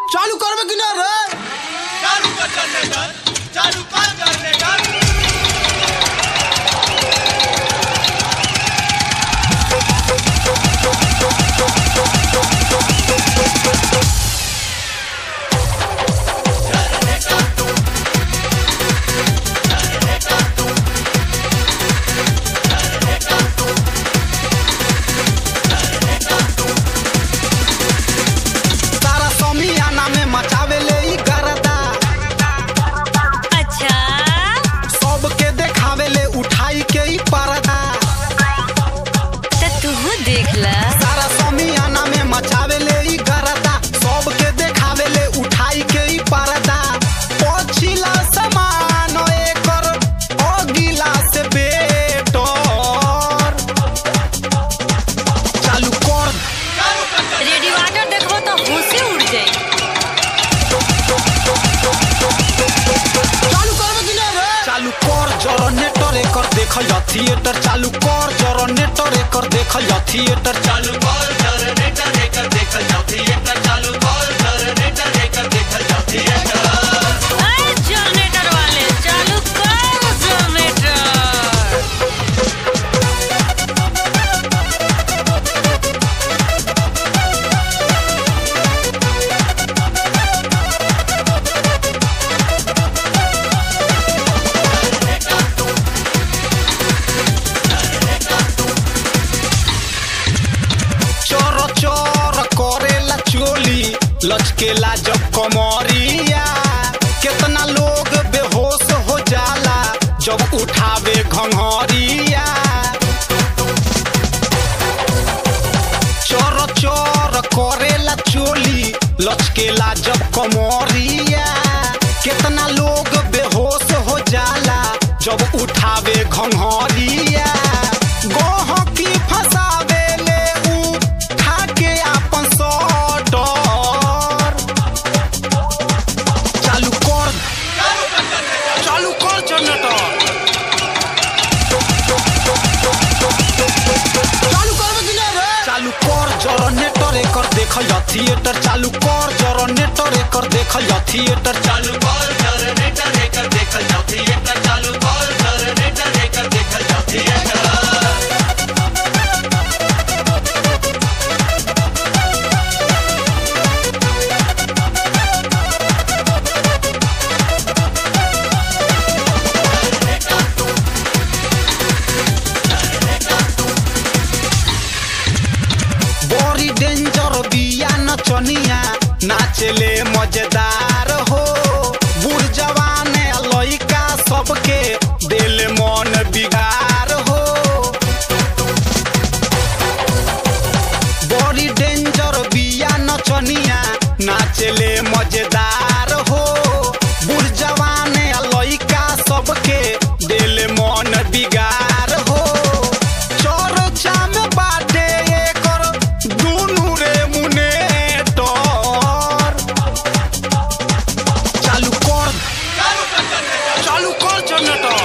चालू करबे कि ना रे चालू कर जनरेटर चालू कर जनरेटर तारा समियाना में मचावे ले ई गरदा अच्छा सबके देखावे ले उठाई के ई पर्दा तो तू देख ला तारा समियाना में मचावे ले ई गरदा सबके देखावे ले उठाई के ई पर्दा पछिला समान एकर अगिला से बेटर चालू कर रेडिएटर देखबो तो होशे उड़ जाई चालू करबे कि ना रे चालू कर जनरेटर एकर देखल जा थिएटर चालू कर जनरेटर एकर देखल जा थिएटर चालू कर जनरेटर लेकर देखल जाओ थिएटर चालू कर जनरेटर लेकर देखल जाओ थिएटर अरे जनरेटर वाले चालू कर जनरेटर चोर चोर करेला चोली लचकेला जब कमरिया कितना लोग बेहोश हो जाला जब उठावे घंघरिया चोर चोर करेला चोली लचकेला जब कमरिया कितना लोग बेहोश हो जाला जब उठावे घंघरिया गहकी फसावे ले उ ठाके आपन सटर चालू कर चालू कर जनरेटर चालू करबे कि ना रे चालू कर जनरेटर एकर देखल जा थिएटर चालू कर जनरेटर एकर देखल जा थिएटर चालू कर जनरेटर लेकर देखल जाओ थिएटर चालू कर जनरेटर लेकर देखल जाओ थिएटर बड़ी डेंजर बिया नचनिया नाचले मजेदार हो बूढ़ जवान लइका सबके दिल मन बिगार हो बड़ी डेंजर बिया नचनिया नाचले मजेदार हो बूढ़ जवान लइका सबके दिल मन बिगार हो चर्चा में बाटे एकर दुनू रे मुने चालू कर चालू कर जनरेटर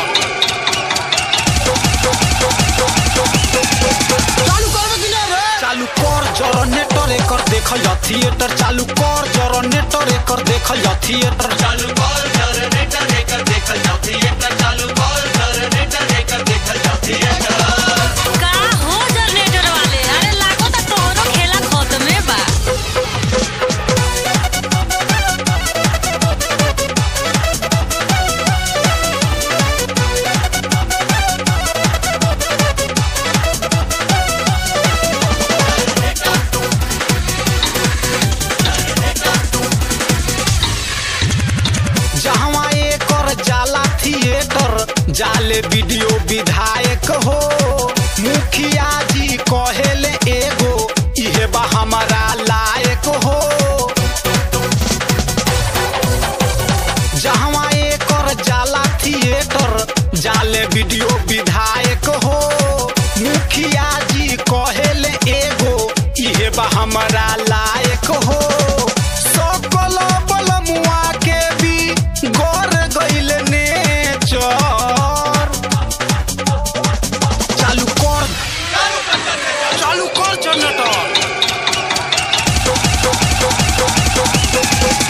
चालू करबे कि ना रे चालू कर जनरेटर एकर देखल जा थिएटर चालू कर जनरेटर एकर देखल जा थिएटर चालू कर जनरेटर लेकर देखल जाओ थिएटर चालू कर जनरेटर लेकर देखल जाओ थिएटर का हो जनरेटर वाले अरे लागो तो तोहरो खेला खत्मे बा जहवा एकर जाला थिएटर जाले वीडियो विधायक हो मुखिया जी कहेले एगो इहे बा हमारा लायक हो जहवा एकर जाला थिएटर जाले वीडियो विधायक हो मुखिया जी कहेले एगो इहे बा हमारा लायक हो सकल बलमुआ के भी गोर गइल नेचर चालू कर चालू कर जनरेटर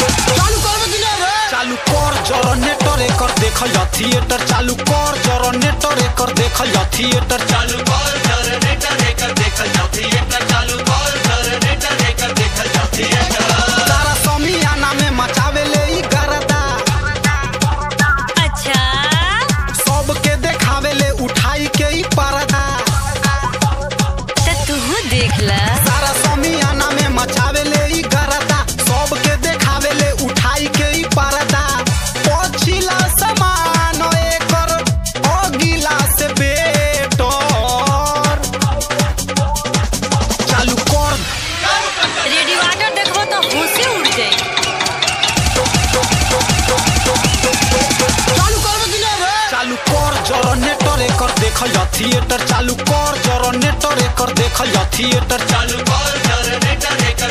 देखल जा थिएटर चालू कर जनरेटर एकर देखल जा थिएटर चालू कर जनरेटर एकर देखल जाओ थिएटर चालू कर जनरेटर एकर देखल जाओ थिएटर तारा समियाना में मचावे ले ई गरदा अच्छा सबके देखावे ले उठाई के ई पर्दा तो तू देख ला तारा समियाना में मचावे ले ई गरदा सबके देखावे ले उठाई के ई पर्दा पछिला समान एकर अगिला से बेटर चालू कर रेडिएटर देखबो तो होशे उड़ जाई चालू कर जनरेटर एकर देखल जा थिएटर चालू कर जनरेटर एकर देखल जा थिएटर चालू कर जनरेटर एकर